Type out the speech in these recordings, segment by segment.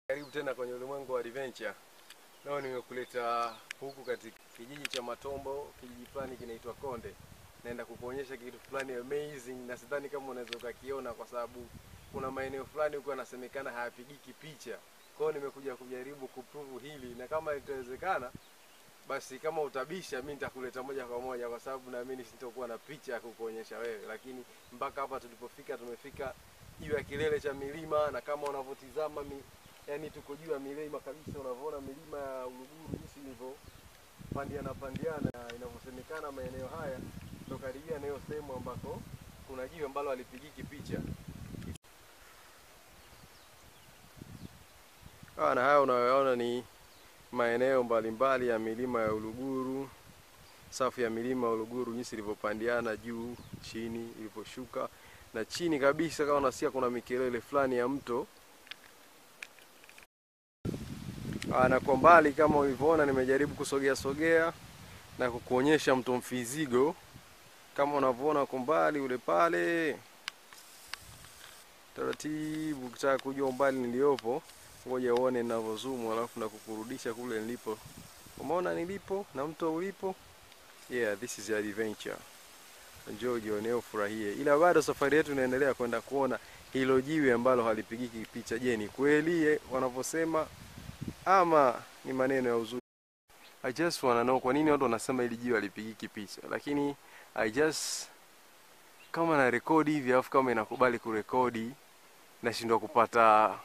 Karibu tena kwenye ulimwengu wa adventure. Leo nimekuleta huku katika kijiji cha Matombo, kijiji fulani kinaitwa Konde. Naenda kukuonyesha kitu fulani amazing na sidhani kama unaweza ukakiona kwa sababu kuna maeneo fulani huko yanasemekana hayapigiki picha. Kwa hiyo nimekuja kujaribu kuprove hili na kama itawezekana basi kama utabisha mi nitakuleta moja kwa moja kwa sababu naamini sitakuwa na picha ya kukuonyesha wewe, lakini mpaka hapa tulipofika, tumefika juu ya kilele cha milima na kama unavyotizama mi, yani tuko juu ya milima kabisa, unavyoona milima ya Uluguru jinsi ilivyo pandiana pandiana, inavyosemekana maeneo haya ndo karibia na hiyo sehemu ambako kuna jiwe ambalo halipigiki picha. Ah, na haya unayoona ni maeneo mbalimbali ya milima ya Uluguru, safu ya milima ya Uluguru jinsi ilivyopandiana juu chini, ilivyoshuka na chini kabisa, kama unasikia kuna mikelele fulani ya mto. Aa, na kwa mbali kama ulivyoona, nimejaribu kusogea sogea na kukuonyesha mto Mfizigo kama unavyoona kwa mbali ule pale, taratibu. Ukitaka kujua umbali niliopo, ngoja uone ninavyozoom, alafu na kukurudisha kule nilipo. Umeona nilipo na mto ulipo? Yeah, this is adventure. Njoo jione, ufurahie. Ila bado safari yetu inaendelea kwenda kuona hilo jiwe ambalo halipigiki picha. Je, ni kweli wanavyosema ama ni maneno ya uzuri? I just wanna know kwa nini watu wanasema hili jiwe halipigiki picha, lakini I just kama na rekodi hivi alafu kama inakubali kurekodi nashindwa kupata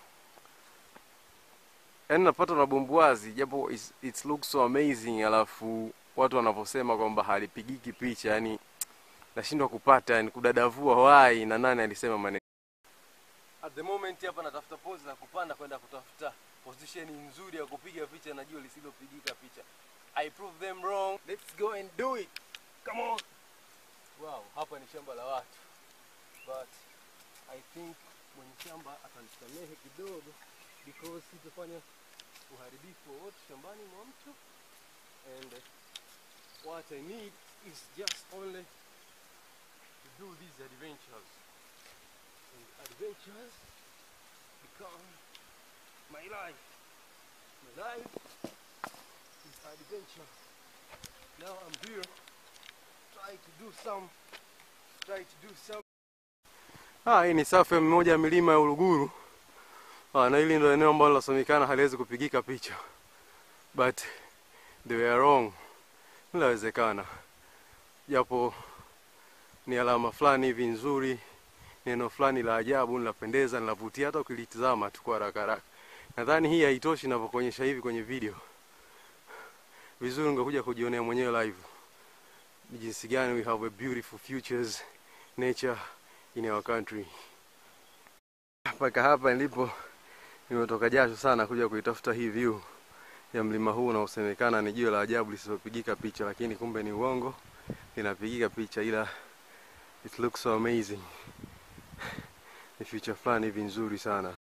yaani napata na bumbuazi japo it's, it looks so amazing, alafu watu wanavyosema kwamba halipigiki picha, yani nashindwa kupata yani kudadavua why na nani alisema maneno. At the moment hapa natafuta pose za kupanda kwenda kutafuta position nzuri ya kupiga picha na jua lisilopigika picha. I prove them wrong. Let's go and do it. Come on. Wow, hapa ni shamba la watu. But I think mwenye shamba atanisamehe kidogo because sitafanya uharibifu wowote shambani mwa mtu and what I need is just only to do these adventures and adventures become my life my life is adventure now I'm here try to do some try to do some ah hii ni safu ya moja ya milima ya Uluguru Ah, na hili ndio eneo ambalo linasemekana haliwezi kupigika picha, but they were wrong. Linawezekana, japo ni alama fulani hivi nzuri, neno fulani la ajabu, linapendeza, linavutia hata ukilitizama tu kwa haraka haraka. Nadhani hii haitoshi ninavyokuonyesha hivi kwenye video. Vizuri ungekuja kujionea mwenyewe live ni jinsi gani we have a beautiful futures nature in our country. Mpaka hapa nilipo nimetoka jasho sana kuja kuitafuta hii view ya mlima huu unaosemekana ni jiwe la ajabu lisilopigika picha, lakini kumbe ni uongo, linapigika picha, ila it looks so amazing. Ni future fulani hivi nzuri sana.